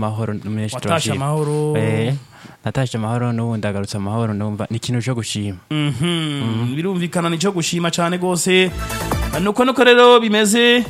amahoro menshi watashe turashima. amahoro Eh, natashe amahoro n'ubu ndagarutse amahoro numva ni ikintu cyo gushima Mhm, birumvikana nicyo gushima cyane rwose nuko nuko rero bimeze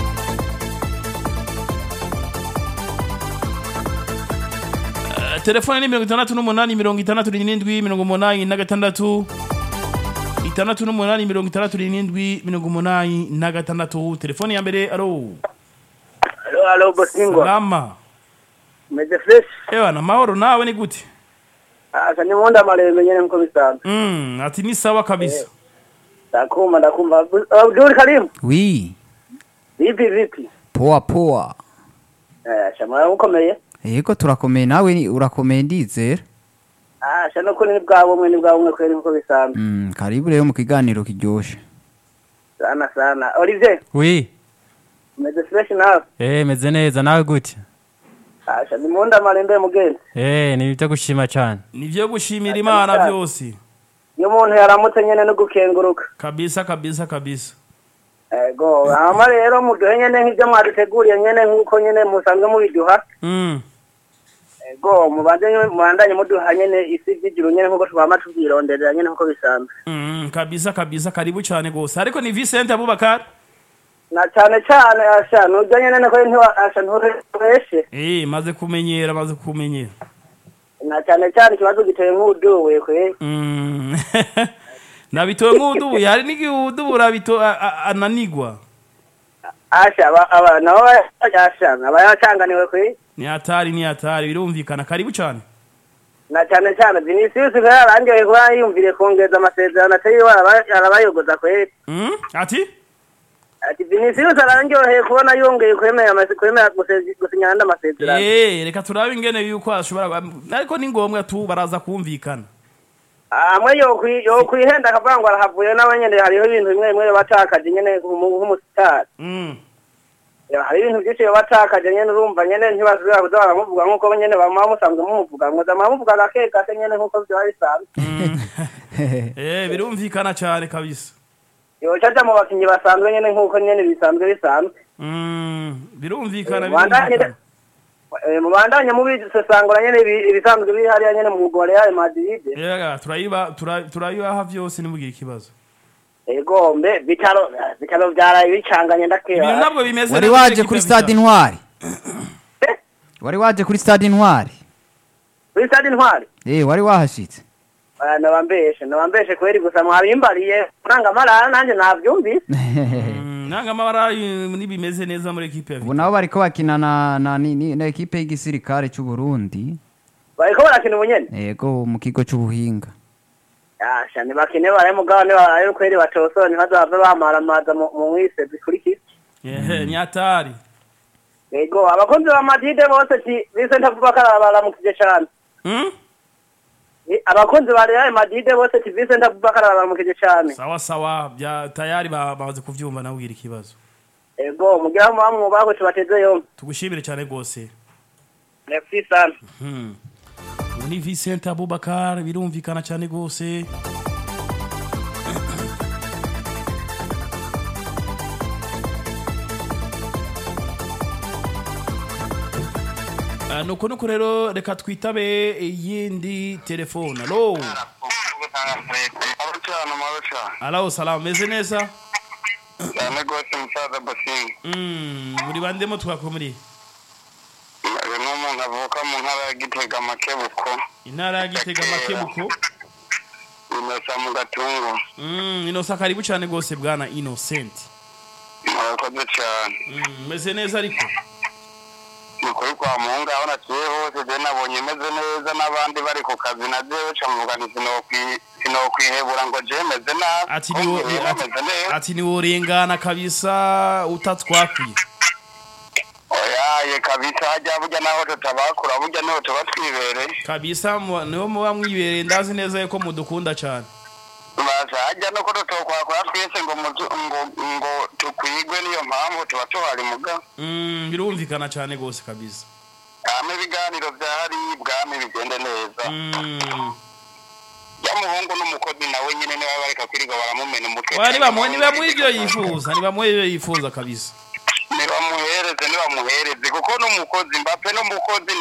Eh, telefone ni mirongo itandatu n'umunani mirongo itandatu n'irindwi mirongo umunani na gatandatu itandatu n'umunani mirongo itandatu n'irindwi mirongo umunani na gatandatu telefone ya mbere alo Halo, halo, Bosingwa. salama Meze fresh. ewa na mahoro nawe ni gute Asa ni mwonda malembe nyene mko bisanzwe. mm, ati ni sawa kabisa Ndakumva, ndakumva. Abdul Karim. wi Vipi vipi? poa poa Eh, shamara ukomeye. yego turakomeye nawe ni- urakomeye ndizera Ah, shano kuri ni bwabo mwe ni bwabo mwe kweri mko bisanzwe. Mm, karibu rero mu kiganiro kiryoshe Sana sana. Olivier, wi meze fresh nawe. eh meze neza nawe gute Ah, shani mwonda malembe mugenzi. eh ni ibyo gushima cyane ni byo gushimira imana byose Iyo umuntu yaramutse nyene no gukenguruka. kabisa kabisa kabisa Ego, hama rero muduhe nyene nk'ibyo mwaduteguriye nyene nk'uko nyene musanzwe mubiduha. mm. Ego, mubanze mubandanye muduha nyene isi vy'ijuru nyene nk'uko twama tuvyironderera nyene nk'uko bisanzwe. Mm, kabisa kabisa karibu cyane gose ariko ni Vincent Abubakar na cyane cyane asha nujya nyene nako ntiwa asha ntureshe eh maze kumenyera maze kumenyera na cyane cyane ikibazo giteye nk'uduwe kwe mm. nabitoye nk'udubu hari n'igihudubu urabito a- a- ananigwa asha aba aba nabo asha aba yacanganiwe kwe ni hatari ni hatari birumvikana karibu cyane na cyane cyane Vinicius kwe yarangiye kuba yumvire kongeza amasezerano atari araba- arabayogoza kwe mm? ati ati Vinicius arangyoheye kubona yongeye kwemera amase- kwemera guse- gusinyana andi amasezerano eh reka turabe ingene yuko ashobora ariko ni ngombwa tu baraza kumvikana amwe yokwi yokwihenda akavuga ngo arahavuye nawe nyene hariho ibintu bimwe bimwe batakaje nyene nk'umusitari mm. Ya, hari ibintu byinshi batakaje nyene urumva nyene ntibasubira kuza baramuvuga nk'uko nyene bama musanzwe mumuvuga mwoza muramuvuga gake gake nyene nk'uko vyaba bisanzwe eh birumvikana cyane kabisa yoca aja mu bakinyi basanzwe nyene nk'uko nyene bisanzwe bisanzwe mm. birumvikana Eh, mubandanye birumvikana Eh, mubandanye mubisesangura nyene ibi- ibisanzwe biri hariya nyene mu mugwi wa Real Madrid Yega, turayiba tura- turayibaha byose ntibugire ikibazo ego mbe bitaro bitaro vyaraye bicanganye ibintu ndakeba ntabwo bimeze wari neza waje equipe kuri ya stade Vital'o. intwari wari waje kuri stade intwari kuri stade intwari eh wari wahashitse Ah, nabambeshe nabambeshe kweri gusa mwabimbariye uranga amarara nanje navyumvise Mm, nanga amabara eh, nibimeze neza muri equipe ya ubu nabo bariko bakina na na ni- ni- na ekipe y'igisirikare cy'u Burundi bariko barakina ubunyene yego mu kigo c'ubuhinga Asha ntibakine baraye mugabo ntibaraye kweri batosora ntibazave bamaramaza mu mu mwise zikurikira Ehe, ni hatari yego abakunzi ba madide bose ti Vincent Abubakar baramukije cane Mm? Ni- abakunzi ba Real Madrid bose ti Vincent Abubakar baramukije cane sawa sawa bya tayari ba- bamaze kuvyumva nawe ugira ikibazo yego mugira mu mwubako tubateze yombi tugushimire cyane rwose merci sana Hmm. Ubu ni Vincent Abubakar birumvikana cyane rwose Ah, nuko nuko rero reka twitabe iyindi telefone alo Abacyana abacyana alo salamu meze neza cyane rwose musaza Bosinga Mm, muri bandemo twakomuri uyu ni umuntu avuka mu ntara ya Gitega Makebuko intara ya Gitega Makebuko inosa mu gatungo Mm, inosa karibu cyane rwose bwana Innocent murakoze cyane Mm, meze neza ariko ni ukuri kwa muhungu aho naciye hose je nabonye meze neza n'abandi bari ku kazi na jewe ca muvuga nti sinokwi- sinokwihebura ngo je meze nabi ati niwo Kumbe rero ati, meze neza ati niworengana kabisa utatwakwiye oyaye kabisa hajya burya naho tutabakura burya niho tuba twibereye kabisa mu- niho muba mwibereye ndazi neza yuko mudukunda cyane baza hajya no ko tutokwakura twese ngo muzu- ngo ngo tukwigwe niyo mpamvu tuba tuhari muga Mm, birumvikana cyane rwose kabisa hama ibiganiro vyahari bwami bigende neza Mm. ya muhungu n'umukozi nawe nyine niba bareka kwirirwa baramumena umutwe Oya, nibamuhe nibamuhe ibyo yifuza nibamuhe ibyo yifuza kabisa nibamuhereze nibamuhereze kuko n'umukozi mbape n'umukozi